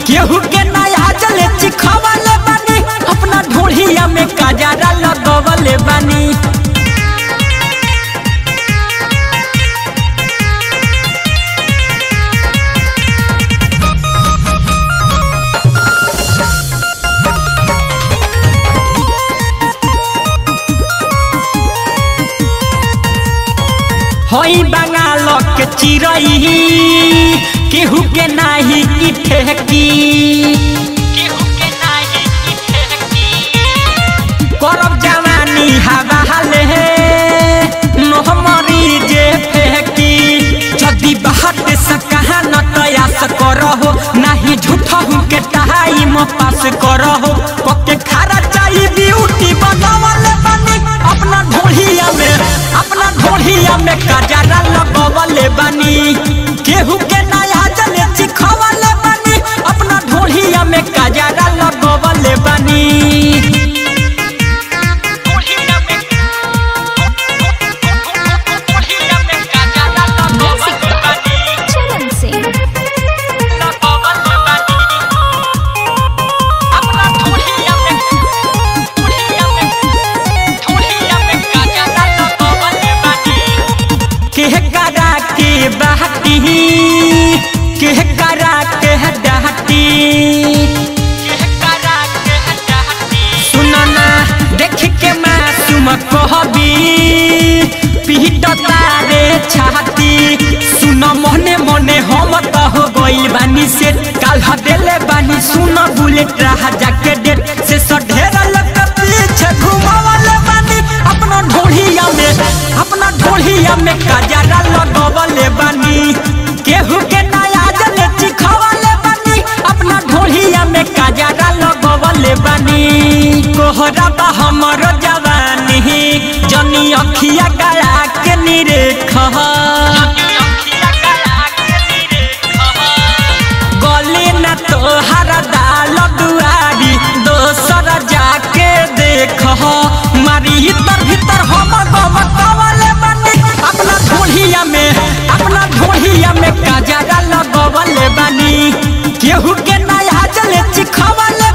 केहू के नया जले चिखवले बानी अपना ढोढ़िया में काजरा लगवले बानी होई बंगाल के चिरई केहू के नाही की ठेकी केहू के नाही की ठेकी करब जवानी हवा हाले मोहमरी जे फेंकी जदी बाहर से कहा न तयास करहो नाही झूठहू के टाइम पास करहो पके खारा चाहिए ब्यूटी बनवले बनी अपना ढोढ़िया में अपना ढोढ़िया में काजरा लगवले बनी केहू के नया जले चिखवले बनी अपना ढोढ़िया में काजरा लगवले बनी Music by Charan Singh. केह करा के बहती केह करा के डहती सुनना देख के मासूम कहबी पीट तारे छाती सुन मने मने हम त हो गइल बानी से काल देले बानी सुन बुलेट रहा जाके डेट से सढेर लग पीछे घुमावले बानी अपना ढोढ़िया में अपना ढोढ़िया में काजरा लगवले बानी केहू के नया जले चिखवले बानी अपना ढोढ़िया में काजरा लगवले बानी कोहरा बा हमर जवानी जनी अखिया गया के निरेख गली न तोहर दाल दुआरी दोसर जाके देख मारी भीतर भीतर हम गवले बानी अपना ढोढ़िया में अपना ढोढ़िया में काजरा लगवले बानी केहू के नया जले चिखवले